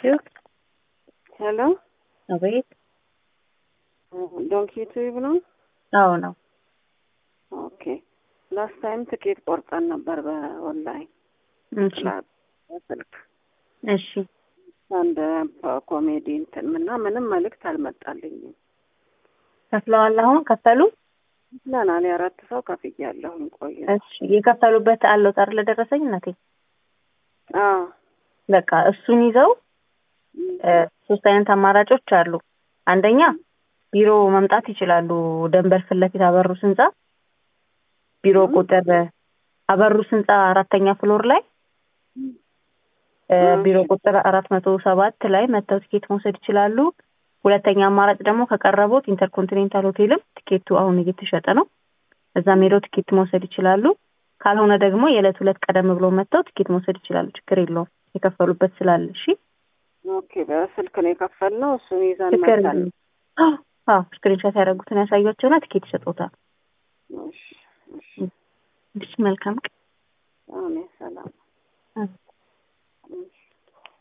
ዩ ሄሎ አቤት። ዶንኪ ዩቲዩብ ነው? አዎ ነው። ኦኬ ላስት ታይም ትኬት ቆርጠን ነበር በኦንላይን እሺ በስልክ እሺ አንድ ኮሜዲ እንትን እና ምንም መልእክት አልመጣልኝም። ከፍለዋል። አሁን ከፈሉ? ለናል የአራት ሰው ከፍያለሁኝ። ቆየ እሺ የከፈሉበት አለው ጠር ለደረሰኝ እናቴ አዎ በቃ እሱን ይዘው እ ሶስት አይነት አማራጮች አሉ። አንደኛ ቢሮ መምጣት ይችላሉ። ደንበር ፊት ለፊት አበሩስ ህንጻ ቢሮ ቁጥር አበሩስ ህንጻ አራተኛ ፍሎር ላይ እ ቢሮ ቁጥር አራት መቶ ሰባት ላይ መጥተው ቲኬት መውሰድ ይችላሉ። ሁለተኛ አማራጭ ደግሞ ከቀረቡት ኢንተርኮንቲኔንታል ሆቴልም ቲኬቱ አሁን እየተሸጠ ነው። እዛም ሄደው ቲኬት መውሰድ ይችላሉ። ካልሆነ ደግሞ የዕለት ሁለት ቀደም ብሎ መጥተው ቲኬት መውሰድ ይችላሉ። ችግር የለውም የከፈሉበት ስላለ። እሺ ኦኬ በስልክ ነው የከፈልነው። እሱን ይዘን ችግር መጣን። የለውም። አዎ ስክሪንሾት ያደረጉትን ያሳያቸውና ቲኬት ይሰጡታል። እሺ እሺ እሺ መልካም ቀን። አሜን ሰላም አሜን።